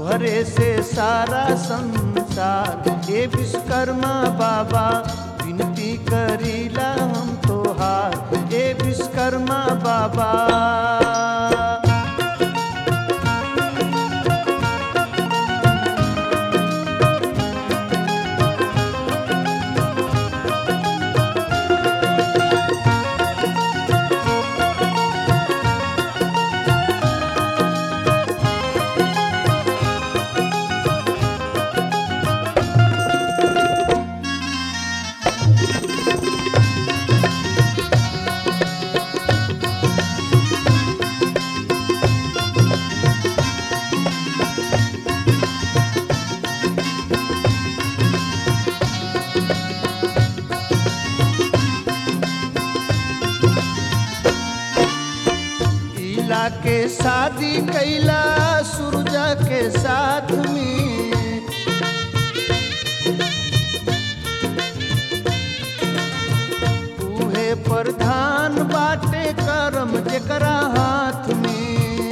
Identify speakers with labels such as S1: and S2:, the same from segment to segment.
S1: तुहरे से सारा संसार हे विश्वकर्मा बाबा विनती करीला हम तोहार हे विश्वकर्मा बाबा इला के शादी कैला सुरजा के साथ में उहे प्रधान बाटे करम जेकरा हाथ में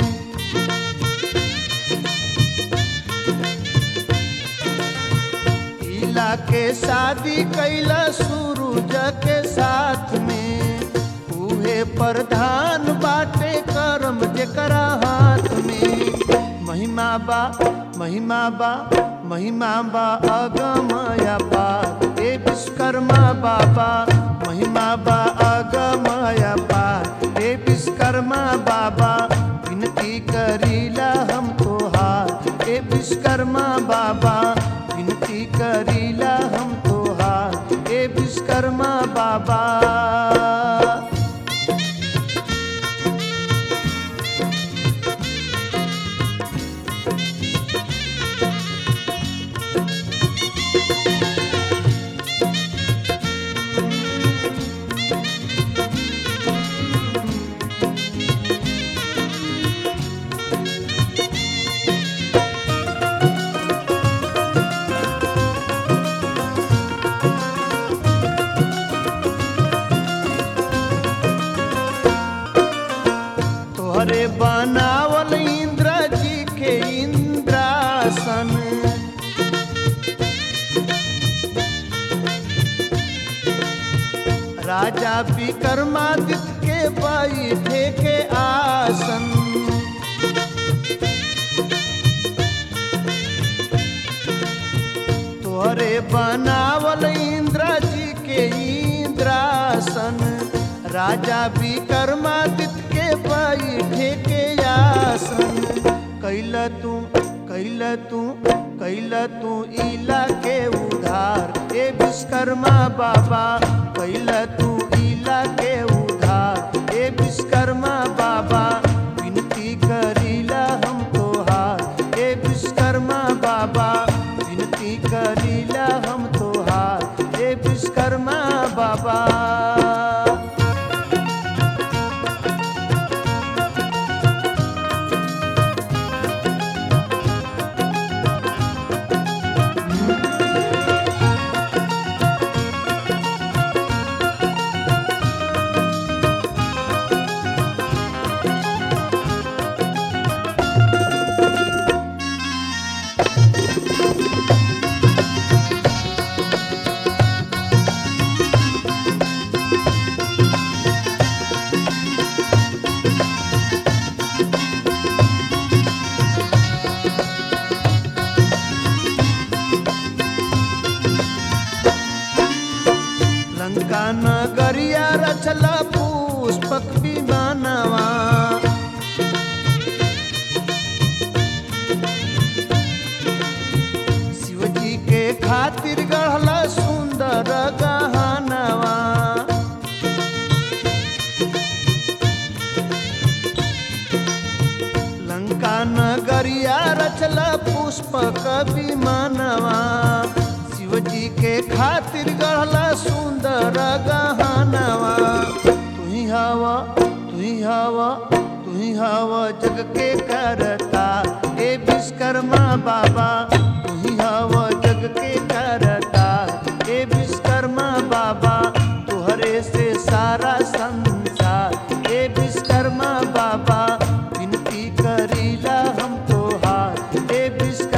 S1: इला के शादी कैला सूरज के साथ में उहे प्रधान बाटे करम जेकरा हाथ में महिमा बा महिमा बा महिमा बा अगमया पार हे विश्वकर्मा बाबा महिमा बा अगमया पार हे विश्वकर्मा बाबा विनती करीला हम तोहार हे विश्वकर्मा बाबा विनती करीला हम तोहार हे विश्वकर्मा बाबा तोहरे बनावल इंद्र जी के इंद्रासन राजा विक्रमादित्य के बैठे के आसन तोहरे बनावल इंद्र जी के इंद्रासन राजा विक्रमादित्य के बैठे के आसन कैल तू कैल तू कैल तू इला के उधार ए विश्वकर्मा बाबा कैल तू इला के उधार ए विश्वकर्मा बाबा विनती करीला हम तोहार ए विश्वकर्मा बाबा विनती करीला हम तोहार ए विश्वकर्मा बाबा लंका नगरिया रचला पुष्पक विमानवा शिवजी के खातिर गढ़ला सुंदर गहनवा लंका नगरिया रचला पुष्पक विमानवा शिवजी के खातिर गढ़ला सुंदर गहनवा तुही हवा तुही हवा तुही हवा जग के करता ए विश्वकर्मा बाबा तुही हवा जग के करता ए विश्वकर्मा बाबा तुहरे से सारा संसार ए विश्वकर्मा बाबा विनती करीला हम तोहार ए विश्व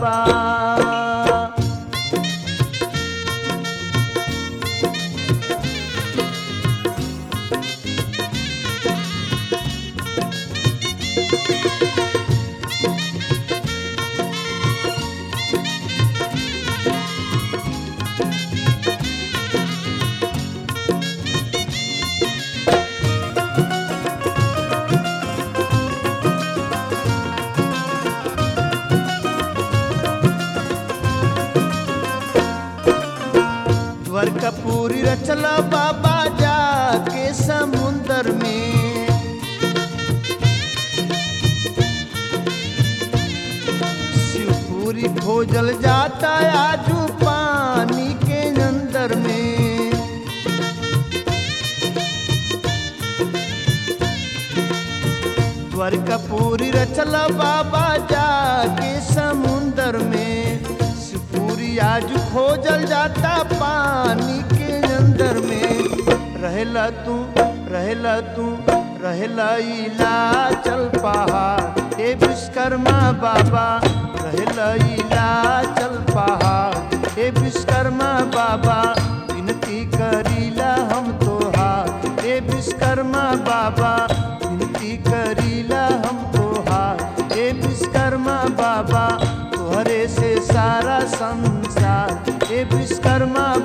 S1: बाबा द्वर कपूरी रचला बाबा जाके समुंदर में शिवपुरी खोजल जाता आजू पानी के अंदर में द्वर कपूरी रचला बाबा जाके समुंदर में शिवपुरी आज खोजल जाता पानी के अंदर में रहेला तू रहेला तू रहेला इला चल पहाड़ ए विश्वकर्मा बाबा रहेला इला चल पहाड़ ए विश्वकर्मा बाबा विनती करीला हम तोहार ए विश्वकर्मा बाबा विनती करीला हम तोहार ए विश्वकर्मा बाबा तोहरे से सारा संसार ए विश्वकर्मा